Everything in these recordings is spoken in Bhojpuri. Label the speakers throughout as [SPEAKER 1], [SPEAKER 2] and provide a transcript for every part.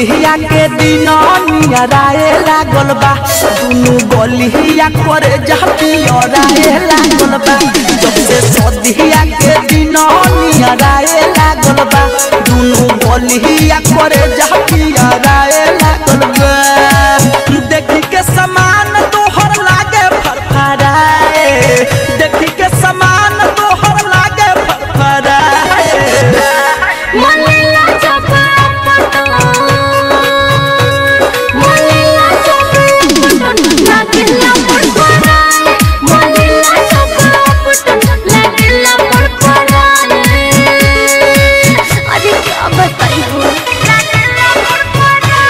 [SPEAKER 1] सदिया के दिन नियराए लागल बा दुनु गलिया करे जहतियराए लागल बा जब से सदिया के दिन नियराए लागल बा दुनु गलिया करे जहतियराए लागल बा देखी के समान तोहर लागे फरफराए देखी के समान तोहर लागे फरफराए
[SPEAKER 2] मलेला चपा पटो मलेला चपा पटो लागेला पड़पड़ाए मलेला चपा पटो लागेला पड़पड़ाए अरे क्या बताई हो लागेला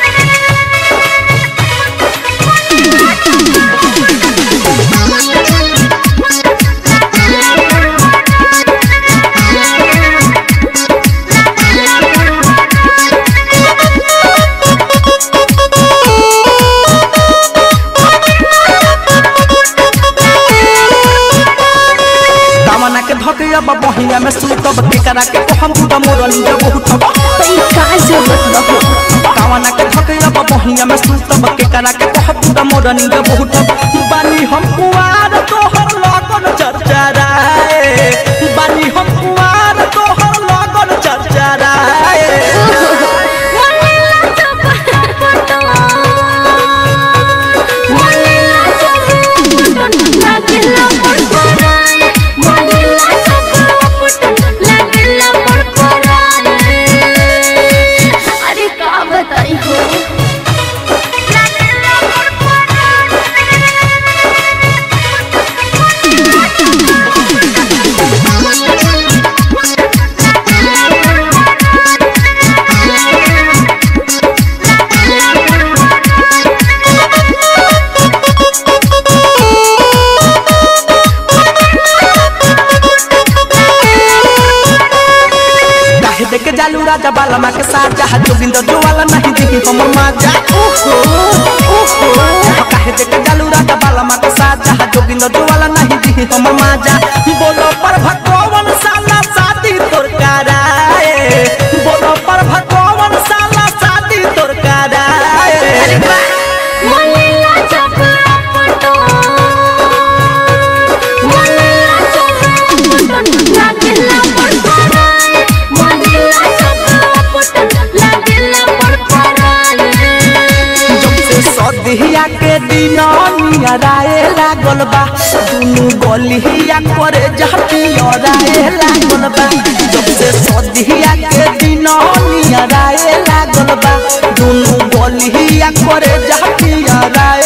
[SPEAKER 1] दामना के धकया बहिया में सुतब के करा के हम बुदा मोरनी जब उठब
[SPEAKER 2] तई का जरूरत बहो
[SPEAKER 1] दामना के धकया बहिया में सुतब के करा के हम बुदा मोरनी जब उठब बानी हम कुआर तोहर लगन चरचराए बानी हम कुआर तोहर लगन चरचराए
[SPEAKER 2] मलेला चपा पटो मलेला चपा पटो लागेला पड़पड़ाए मलेला चपा पटो लागेला पड़पड़ाए अरे का बताई हो लागेला
[SPEAKER 1] काहे देके जालू राजा बालमा के साथ जहा जोगिंदर जो वाला नहीं देखी हमर माजा ओहो ओहो काहे देके जालू राजा बालमा के साथ जहा जोगिंदर जो वाला नहीं देखी हमर माजा बोलो पर भगवान साला शादी तोर कराए बोलो पर भगवान साला शादी तोर कराए
[SPEAKER 2] मलेला चपा पटो मलेला चपा पटो लागेला पड़पड़ाए मलेला चपा पटो लागेला पड़पड़ाए
[SPEAKER 1] जब से सदिया के दिन नियराए लागल बा दुनु गलिया करे जहतियराए लागल बा जब से सदिया के दिन नियराए लागल बा दुनु गलिया करे जहतियराए